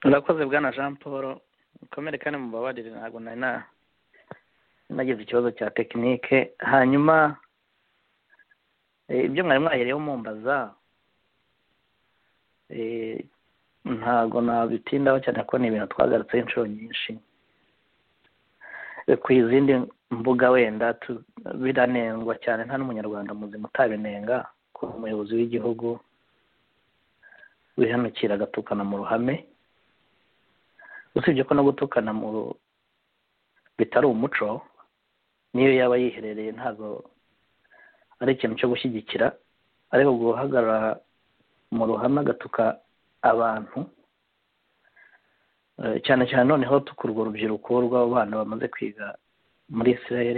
Murakoze Bwana Jean Paul mukomere kandi mubabarire ntabwo nari nagize ikibazo cya tekinike hanyuma ibyo mwari mwahereyeho mumbaza ntabwo nabitindaho cyane ko ni ibintu twagarutseho inshuro nyinshi ku izindi mbuga wenda biranengwa cyane nta n'umunyarwanda muzima utabinenga ko umuyobozi w'igihugu wihanukira agatukana mu ruhame usibye ko no gutukana mu bitari umuco niyo yaba yiherereye ntabwo ari ikintu cyo gushyigikira ariko guhagarara mu ruhame agatuka abantu cyane cyane noneho tukurwa urubyiruko rw'abo bana bamaze kwiga muri israel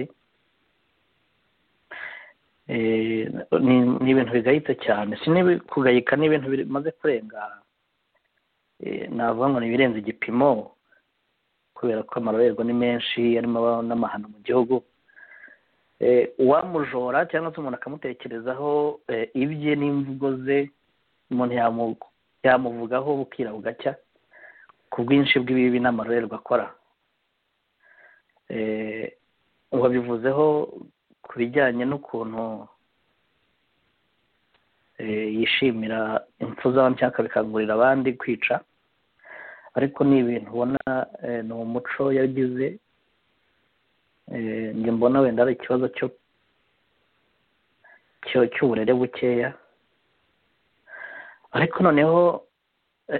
ni ibintu bigayitse cyane si kugayika ni ibintu bimaze kurenga navuga ngo ni ibirenze igipimo kubera ko amarorerwa ni menshi arimo n'amahano mu gihugu uwamujora cyangwa se umuntu akamutekerezaho ibye n'imvugo ze umuntu yamuvugaho bukira bugacya ku bwinshi bw'ibibi n'amarorerwa akora wabivuzeho ku bijyanye n'ukuntu yishimira impfu z'abandi cyangwa akabikangurira abandi kwica ariko ni ibintu ubona ni umuco yagize njye mbona wenda ari ikibazo cyo cy'uburere bukeya ariko noneho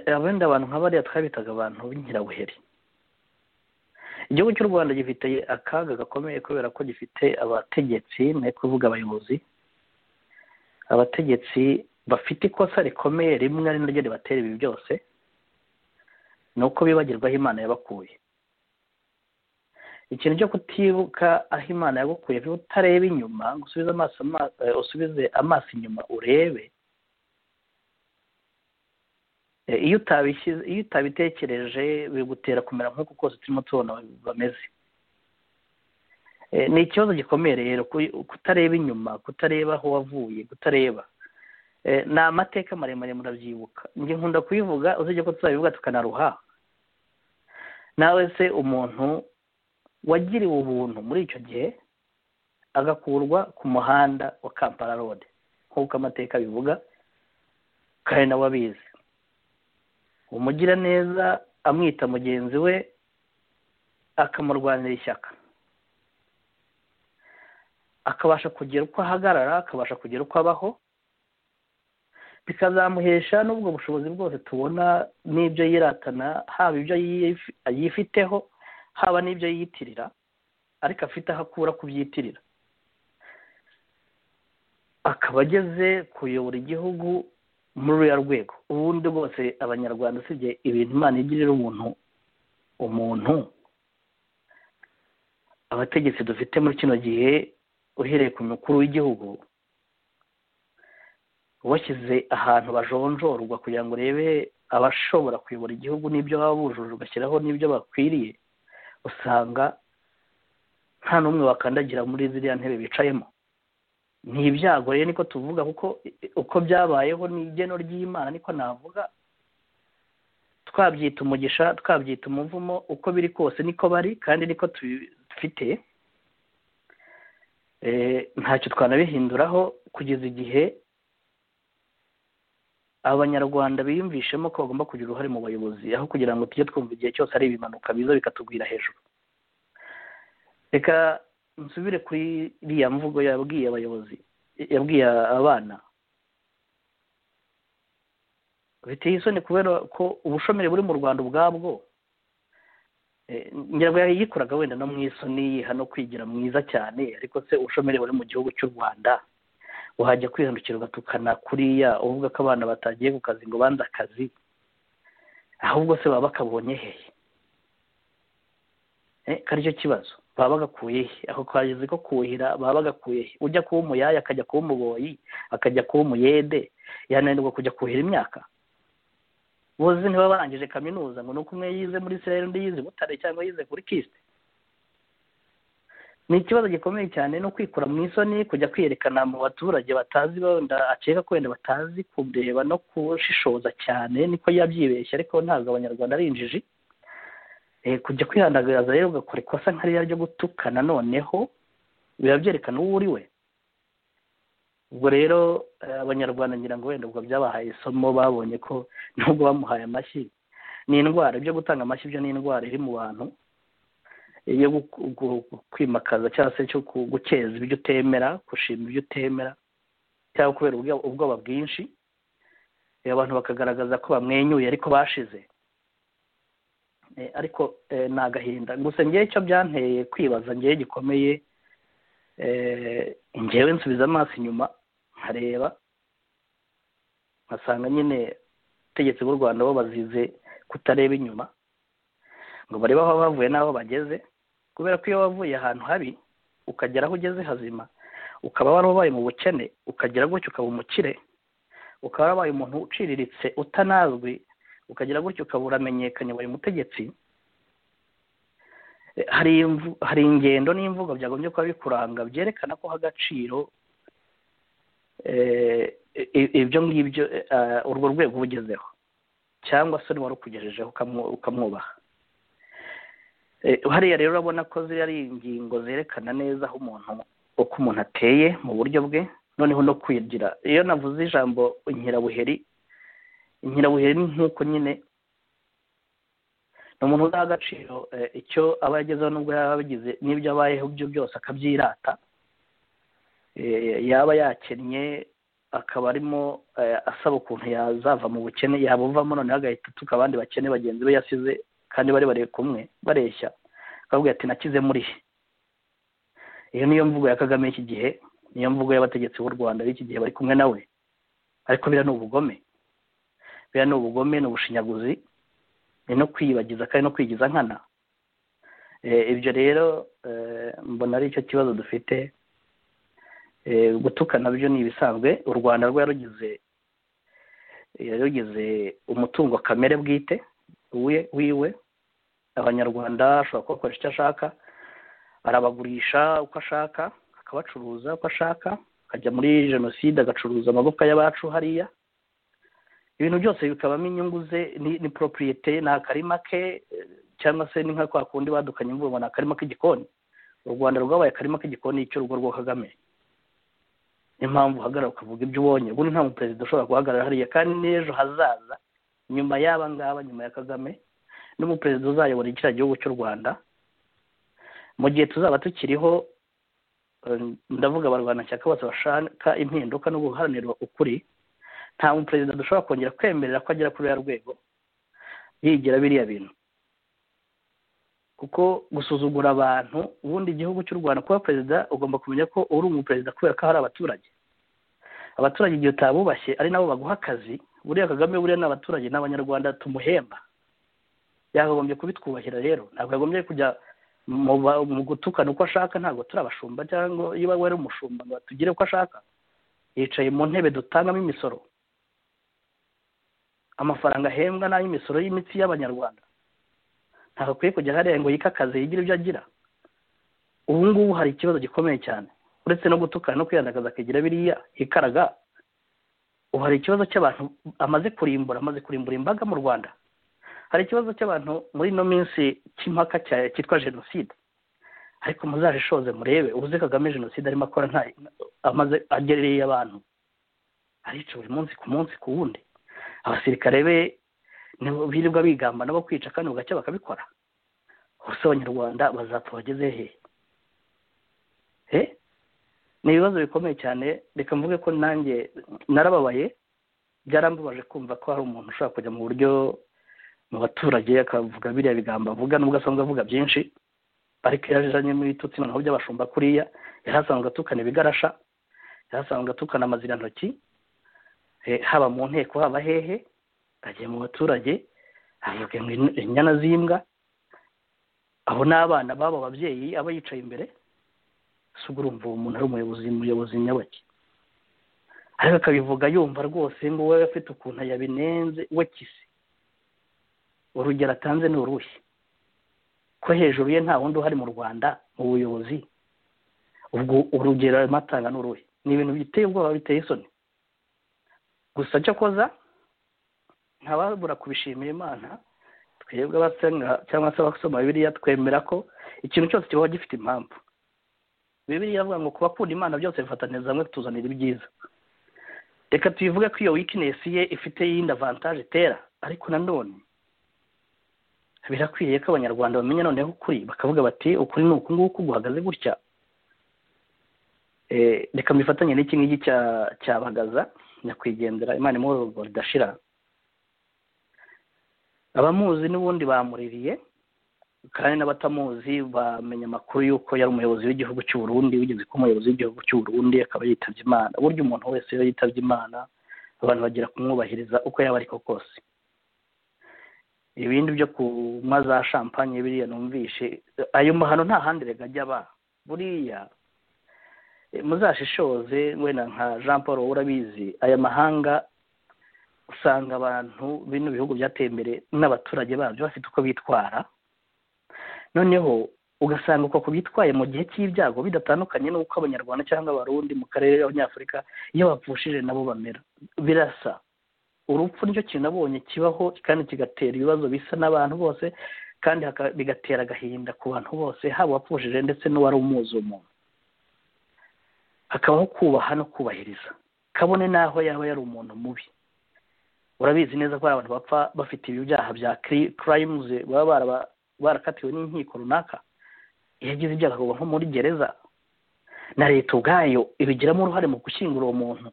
abenda abantu nk'abariya twabitaga abantu b'inkirabuheri igihugu cy'u rwanda gifite akaga gakomeye kubera ko gifite abategetsi ni kuvuga abayobozi abategetsi bafite ikosa rikomeye rimwe ari naryo ribatera ibi byose ni uko bibagirwaho imana yabakuye ikintu cyo kutibuka aho imana yagukuye niba utareba inyuma ngo usubize amaso inyuma urebe iyo utabitekereje bigutera kumera nk'uko kose turimo tubona bameze ni ikibazo gikomeye rero kutareba inyuma kutareba aho wavuye kutareba ni amateka maremare murabyibuka njye nkunda kuyivuga uzajya ko tuzabivuga tukanaruha nawe se umuntu wagiriwe ubuntu muri icyo gihe agakurwa ku muhanda wa kampala rode nk'uko amateka abivuga kandi nawe abizi umugiraneza amwita mugenzi we akamurwanira ishyaka akabasha kugira uko ahagarara akabasha kugira uko abaho bikazamuhesha n'ubwo bushobozi bwose tubona n'ibyo yiratana haba ibyo yifiteho haba n'ibyo yiyitirira ariko afite aho akura kubyitirira akaba ageze kuyobora igihugu muri ruriya rwego ubundi bwose abanyarwanda usibye ibintu imana igirira umuntu umuntu abategetsi dufite muri kino gihe uhereye ku mukuru w'igihugu washyize ahantu bajonjorwa kugira ngo urebe abashobora kuyobora igihugu n'ibyo baba bujuje ugashyiraho n'ibyo bakwiriye usanga nta n'umwe wakandagira muri ziriya ntebe bicayemo ni ibyago rero niko tuvuga kuko uko byabayeho ni igeno ry'imana niko navuga twabyita umugisha twabyita umuvumo uko biri kose niko bari kandi niko tubifite ntacyo twanabihinduraho kugeza igihe abanyarwanda biyumvishemo ko bagomba kugira uruhare mu bayobozi aho kugira ngo tujye twumva igihe cyose ari ibimanuka biza bikatugwira hejuru reka nsubire kuri iriya mvugo yabwiye abayobozi yabwiye abana biteye isoni kubera ko ubushomeri buri mu rwanda ubwabwo ngira yayikoraga wenda no mu isoni yiha no kwigira mwiza cyane ariko se ubushomeri buri mu gihugu cy'u rwanda wahajya kwihindukira ugatukana kuriya uvuga ko abana batagiye ku kazi ngo banze akazi ahubwo se baba bakabonye hehe kari cyo kibazo baba bagakuye he ako kageze ko kuhira baba bagakuye he ujya kuba umuyaya akajya kuba umuboyi akajya kuba umuyede yananirwa kujya kuhira imyaka boze ntibaba barangije kaminuza ngo ni uko umwe yize muri israel undi yize butare cyangwa yize kuri kisite ni ikibazo gikomeye cyane no kwikura mu isoni kujya kwiyerekana mu baturage batazi wenda akeka ko wenda batazi kureba no kushishoza cyane niko yabyibeshye ariko ntabwo abanyarwanda ari injiji kujya kwihandagaza rero ugakora ikosa nkariya ryo gutukana noneho biba byerekana uwo uri we ubwo rero abanyarwanda ngira ngo wenda ubwo byabahaye isomo babonye ko nubwo bamuhaye amashyi ni indwara ibyo gutanga amashyi byo ni indwara iri mu bantu yo kwimakaza cyangwa se cyo gukeza ibyo utemera gushima ibyo utemera cyangwa kubera ubwoba bwinshi abantu bakagaragaza ko bamwenyuye ariko bashize ariko ni agahinda gusa ngewe icyo byanteye kwibaza ngewe gikomeye ngewe nsubiza amaso inyuma nkareba nkasanga nyine ubutegetsi bw'u rwanda bo bazize kutareba inyuma ngo barebe aho bavuye n'aho bageze kubera ko iyo wavuye ahantu habi ukagera aho ugeze hazima ukaba warabaye mu bukene ukagera gutyo ukaba umukire ukaba warabaye umuntu uciriritse utanazwi ukagera gutyo ukaba uramenyekanye wabaye umutegetsi hari ingendo n'imvugo byagombye kuba bikuranga byerekana ko ha agaciro ibyo ngibyo urwo rwego ubugezeho cyangwa se n'uwari ukugejejeho ukamwubaha hariya rero urabona ko ziriya ari ingingo zerekana neza aho umuntu uko umuntu ateye mu buryo bwe noneho no kwigira iyo navuze ijambo inkirabuheri inkirabuheri ni nk'uko nyine ni umuntu udaha agaciro icyo aba yagezeho n'ubwo yaba abigize n'ibyo abayeho byo byose akabyirata yaba yakennye akaba arimo asaba ukuntu yazava mu bukene yabuvamo noneho agahita atuka abandi bakene bagenzi be yasize kandi bari bari kumwe bareshya bakabwira ati nakize muri he iyo niyo mvugo ya kagame y'iki gihe niyo mvugo y'abategetsi b'u rwanda b'iki gihe bari kumwe nawe ariko biriya ni ubugome biriya ni ubugome ni ubushinyaguzi ni no kwiyibagiza kandi no kwigiza nkana ibyo rero mbona ari cyo kibazo dufite gutukana byo ni ibisanzwe u rwanda rwarugize yarugize umutungo kamere bwite we wiwe abanyarwanda ashobora kubakoresha icyo ashaka arabagurisha uko ashaka akabacuruza uko ashaka akajya muri jenoside agacuruza amagufwa y'abacu hariya ibintu byose bikabamo inyungu ze ni poropiyete ni akarima ke cyangwa se ni nka kwa kundi badukanye imvura ni akarima k'igikoni u rwanda rwabaye akarima k'igikoni cy'urugo rwa kagame niyo mpamvu uhagarara ukavuga ibyo ubonye ubundi nta muperezida ushobora guhagarara hariya kandi n'ejo hazaza nyuma y'aba ngaba nyuma ya kagame n'umuperezida uzayobora kiriya gihugu cy'u rwanda mu gihe tuzaba tukiriho ndavuga abarwanashyaka bose bashaka impinduka no guharanira ukuri nta muperezida dushobora kongera kwemerera ko agera kuri uriya rwego yigira biriya bintu kuko gusuzugura abantu ubundi igihugu cy'u rwanda kuba perezida ugomba kumenya ko uri umuperezida kubera ko hari abaturage abaturage igihe utabubashye ari nabo baguha akazi buriya kagame buriya ni abaturage n'abanyarwanda tumuhemba yakagombye kubitwubahira rero ntabwo yagombye kujya mu gutukana uko ashaka ntabwo turi abashumba cyangwa iyo wari umushumba ngo atugire uko ashaka yicaye mu ntebe dutangamo imisoro amafaranga ahembwa ni ay'imisoro y'imitsi y'abanyarwanda ntabwo akwiye kujya hariya ngo yikakaze yigire ibyo agira ubu ngubu hari ikibazo gikomeye cyane uretse no gutukana no kwiyandagaza akagira biriya hikaraga ubu hari ikibazo cy'abantu amaze kurimbura amaze kurimbura imbaga mu rwanda hari ikibazo cy'abantu muri ino minsi cy'impaka cyitwa jenoside ariko muzajishoze murebe ubuze kagame jenoside arimo akora nta amaze agerereye abantu arica buri munsi ku munsi ku wundi abasirikare be birirwa bigamba nabo kwica kandi bugacya bakabikora hose abanyarwanda bazapfa bageze hehe ni ibibazo bikomeye cyane reka mvuge ko nanjye narababaye byarambabaje kumva ko hari umuntu ushobora kujya mu buryo mu baturage akavuga biriya bigambo avuga nubwo asanzwe avuga byinshi ariko iyo ajanyemo ibitutsi noneho by'abashumba kuriya yari asanzwe atukana ibigarasha yari asanzwe atukana amazirantoki haba mu nteko haba hehe agiye mu baturage avuga inyana z'imbwa aho n'abana b'abo babyeyi aba yicaye imbere si urumva uwo muntu ari umuyobozi muyobozi nyabaki ariko akabivuga yumva rwose ngo we afite ukuntu yabinenze we kisi urugero atanze ni uruhe ko hejuru ye nta wundi uhari mu rwanda mu buyobozi ubwo urugero matanga ni uruhe ni ibintu biteye ubwoba biteye isoni gusa cyo koza ntababura kubishimira imana twebwe abasenga cyangwa se abasoma bibiliya twemera ko ikintu cyose kiba gifite impamvu bibiliya iravuga ngo ku bakunda imana byose bifataniriza hamwe tuzanira ibyiza reka tubivuge ko iyo wikinesi ye ifite iyindi avantaje itera ariko nanone birakwiriye ko abanyarwanda bamenya noneho ukuri bakavuga bati ukuri ni uku nguku guhagaze gutya reka mbifatanye n'iki ngiki cya bagaza nyakwigendera imana imwororwa ridashira abamuzi n'ubundi bamuririye kandi n'abatamuzi bamenya amakuru y'uko yari umuyobozi w'igihugu cy'u Burundi wigeze kuba umuyobozi w'igihugu cy'u Burundi akaba yitabye imana burya umuntu wese iyo yitabye imana abantu bagera kumwubahiriza uko yaba ariko kose ibindi byo kunywa za shampanye biriya numvishe ayo mahano nta handi rega ajya aba buriya muzashishoze wenda nka jean paul urabizi aya mahanga usanga abantu bino bihugu byateye imbere n'abaturage babyo bafite uko bitwara noneho ugasanga uko kubitwaye mu gihe cy'ibyago bidatandukanye n'uko abanyarwanda cyangwa abarundi mu karere k'abanyafurika iyo bapfushije nabo bamera birasa urupfu nicyo kintu nabonye kibaho kandi kigatera ibibazo bisa n'abantu bose kandi bigatera agahinda ku bantu bose haba uwapfushije ndetse n'uwari umuzi umuntu hakabaho kubaha no kubahiriza kabone n'aho yaba yari umuntu mubi urabizi neza ko hari abantu bapfa bafite ibi byaha bya kirayimuzi baba barakatiwe n'inkiko runaka iyo agize ibyaha akagwa nko muri gereza na leta ubwayo ibigiramo uruhare mu gushyingura uwo muntu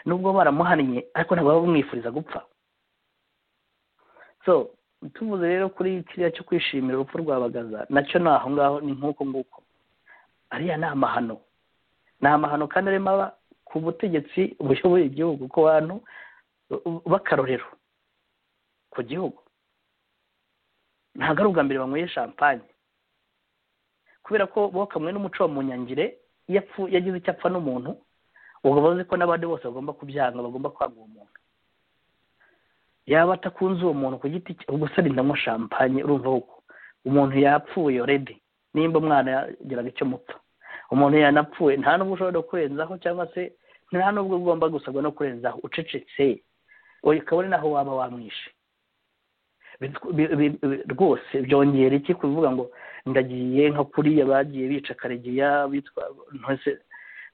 nubwo baramuhannye ariko ntabwo baba bamwifuriza gupfa so tuvuze rero kuri kiriya cyo kwishimira urupfu rwa bagaza nacyo ni aho ngaho ni nk'uko nguko ariya ni amahano ni amahano kandi arimo aba ku butegetsi buyoboye igihugu ku bantu b'akarorero ku gihugu ntabwo ari ubwa mbere banyweye shampanye kubera ko bo kamwe n'umuco wa munyangire yagize icyo apfa n'umuntu ubwo bavuze ko n'abandi bose bagomba kubyanga bagomba kwanga uwo muntu yaba atakunze uwo muntu ku giti cye ubwo se ndamo shampanye urumva uko umuntu yapfuye oredi nimba umwana yageraga icyo mupfa umuntu yanapfuye nta n'ubwo ushobora kurenzaho cyangwa se nta n'ubwo ugomba gusabwa no kurenzaho ucecetse ukabona naho waba wamwishe rwose byongera iki kuvuga ngo ndagiye nka kuriya bagiye bica karegeya bitwa ntose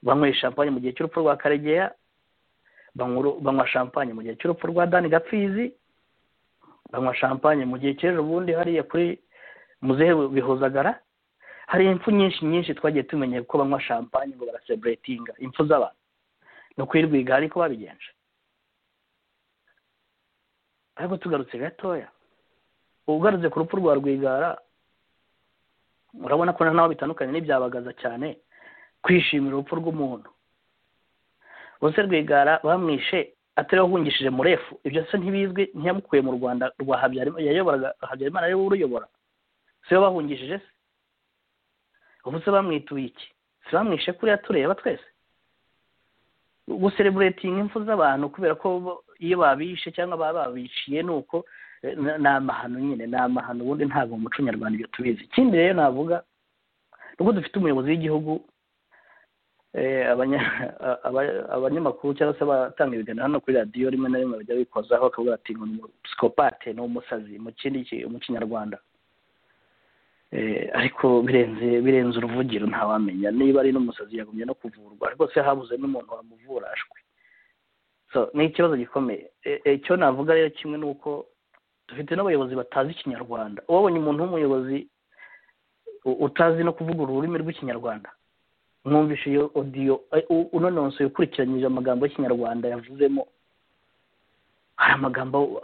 banyweye shampanye mu gihe cy'urupfu rwa karegeya banywa shampanye mu gihe cy'urupfu rwa dani gapfizi banywa shampanye mu gihe cy'ejo bundi hariya kuri muzehe bihozagara hari impfu nyinshi nyinshi twagiye tumenya ko banywa shampanye ngo baraseburetinga impfu z'abantu ni ukwirwiga ariko babigenje ariko tugarutse gatoya ugarutse ku rupfu rwa rwigara urabona ko naho bitandukanye n'ibyabagaza cyane kwishimira urupfu rw'umuntu bose rwigara bamwishe atari ahungishije murefu ibyo se ntibizwi ntiyamukuye mu rwanda rwa habyarimana yayoboraga habyarimana ariwe uruyobora si we bahungishije se ubu se bamwituye iki si bamwishe kuriya tureba twese gusereburetinga impfu z'abantu kubera ko iyo babishe cyangwa baba babiciye ni uko ni amahano nyine ni amahano ubundi ntabwo mu muco nyarwanda ibyo tubizi ikindi rero navuga ni uko dufite umuyobozi w'igihugu abanyamakuru cyangwa se abatanga ibiganiro hano kuri radiyo rimwe na rimwe bajya bikozaho bakavuga bati ngo ni umusikopate ni umusazi mu kindi mu kinyarwanda ariko birenze birenze uruvugiro ntawamenya niba ari n'umusazi yagombye no kuvurwa rwose habuze n'umuntu wamuvura ashwe ni ikibazo gikomeye icyo navuga rero kimwe ni uko dufite n'abayobozi batazi ikinyarwanda wabonye umuntu w'umuyobozi utazi no kuvuga ururimi rw'ikinyarwanda mwumvishe iyo odiyo unononsoye ukurikiranyije amagambo y'ikinyarwanda yavuzemo hari amagambo